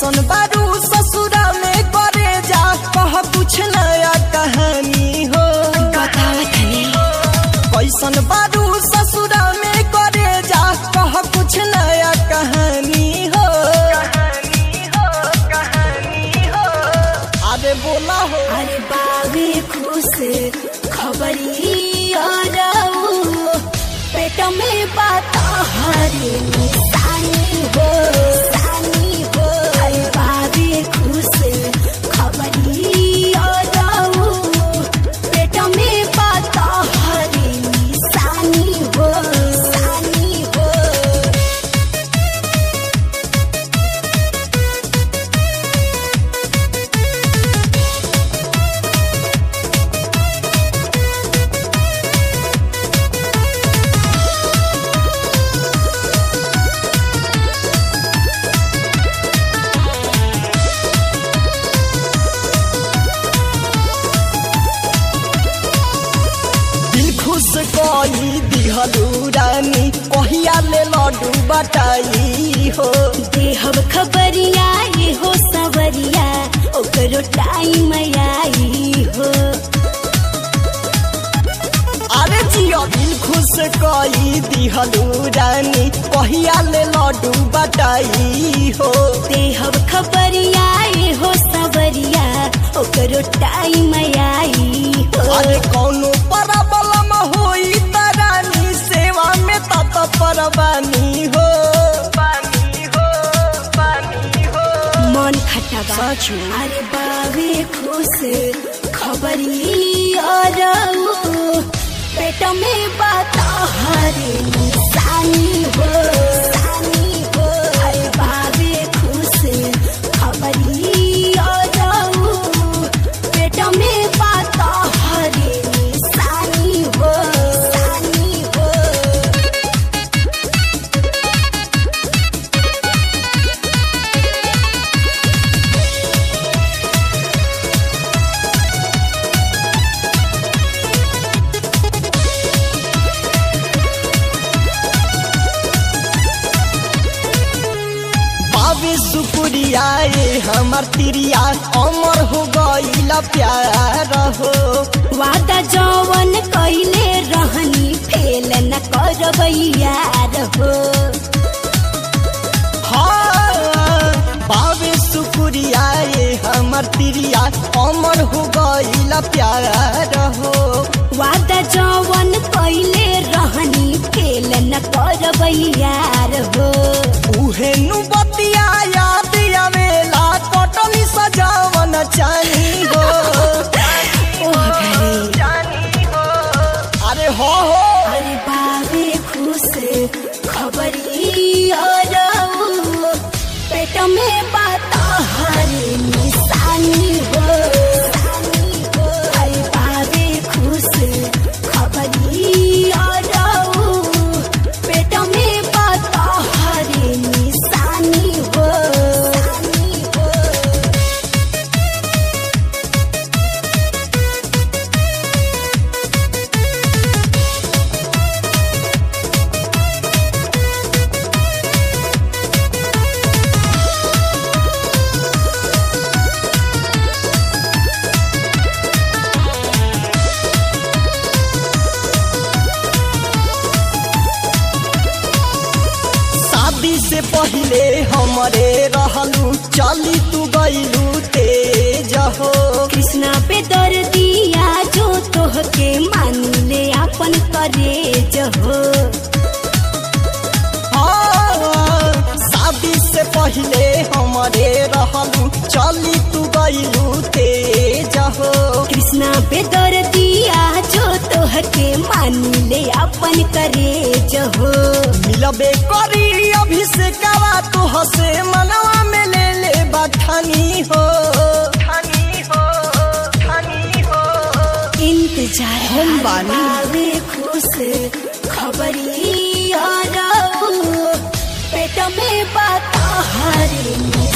कैसन बारू ससुरा में करे जा कह कुछ नया कहानी हो बतावा तनी कैसन बारू ससुरा में करे जा कह कुछ नया कहानी हो अरे बोला हो अरे बाबे खुश खबरी आराऊ पेट में बात हरे निशानी हो निशानी हो अरे बाबे खुश खबरी आराऊ पेट में बात हरे निशानी हो निशानी हो दिल खुश कई दिहलू रानी कहिया ले लड्डू बटाई हो देहब खबरिया ये हो सवरिया ओकरो टाइम आई हो अरे जियो दिल खुश कई दिहलू रानी कहिया ले लड्डू बटाई हो देहब खबरिया ये हो सवरिया ओकरो टाइम आई हो अरे कौनो परबलम होई त रानी सेवा में तत परवानी हो पानी हो पानी हो मन खटबा साचू। अरे बाबे खुश खबरी और पेट में बात हरे निशानी हो निशानी हो अरे बाबे खुश खबरी और पेट में बात हरे निशानी हो निशानी हो बाबे शुक्रिया ये हमर तिरिया अमर हो गईला प्यार हो वादा जवन कैले रहनी फेल न करबैया हो हाँ बाबे शुक्रिया ये हमर तिरिया अमर हो गईला प्यार हो वादा जवन कैले रहनी फेल न करबैया हो उहे नु बतिया याद आवेला कटनी सजावन चानी हो ओह घरे अरे हो हो अरे बाबे खुश खबरी और पेट में बात हरे निशानी हो निशानी हो अरे बाबे खुश खबरी और पेट में बात हरे निशानी हो निशानी हो शादी से पहले हमरे रहलू चली तू गईलू तेज हो कृष्णा पे दर दिया जो तोह के मान ले अपन करे जहो हाँ, शादी से पहले हमरे रहलू चली तू गईलू तेज हो कृष्णा पे दर दिया जो तोह के मान ले अपन करे जहो मिलबे करी अभिषेकवा तू हसे मनवा में ले ले बठानी हो ठानी हो ठानी हो इंतजार हम बानी। बावे खुश खबरी और पेट में बात हरे